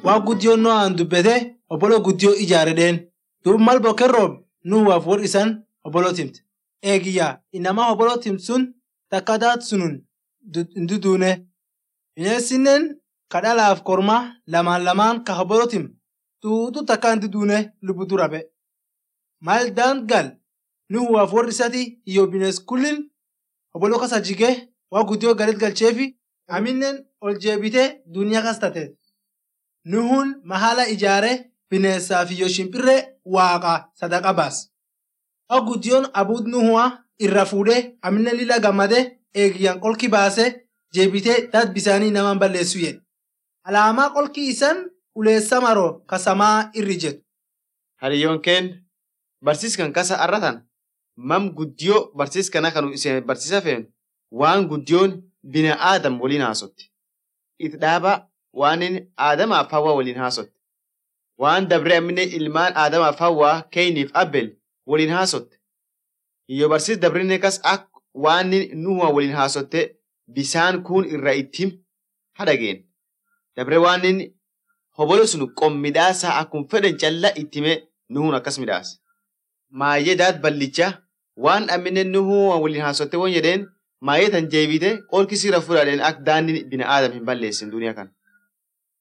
waa guddiyoon no'aan dubbete obboloo guddiyoo ijaaredheen duub mal bokken roob nuhuwaaf wor isan obboloo timte eegiyyaa inamaa obboloo timt sun takka daat sunun hin duduune bineensinen ka dhalaaf korma lamaan lamaan ka obboloo tim tuutu takka hin duduune lubbu dura be mal daan gal nuhuwaaf wor isati iyo bineens kullin obboloo kasa jige waa guddiyoo galit galcheefi aminen ol jeebite duniyaa kas tateet nuhun mahala ijaare bineensaaf iyo shimpirree waaqa sadaqa baas waa guddiyoon abuud nuhuwa irra fuudhe aminen lila gammade eegiyyan qolki baase jeebite dat bisaanii naman balleessu jedhe alaamaa qolki isan uleessa maro kasamaa irri jedhu Hariyyoon keen barsiiskan kasa arratan mam guddiyoo barsiiskana kanu isin barsiisa feenu waan guddiyoon bina aadam waliin haasotti. Itti dhaaba waan inni aadamaaf hawaa waliin haasotte. Waan dabree ammine ilmaan aadamaaf hawaa keeyniif abbel waliin haasotte. Iyo barsiis dabrinne kas ak waan inni nuhuwa waliin haasotte bisaan kun irra ittim hadhageen. Dabree waan inni hobolo sun qommidhaasaa akkuma fedhan callaa ittime nuhun akkas midhaas. Maayyee daat ballicha waan ammine nuhuwa waliin haasotte won jedheen maayyee tan jeebite qolki siira fudhadheen akka daanni bina aadam hin balleessin duniyaa kana.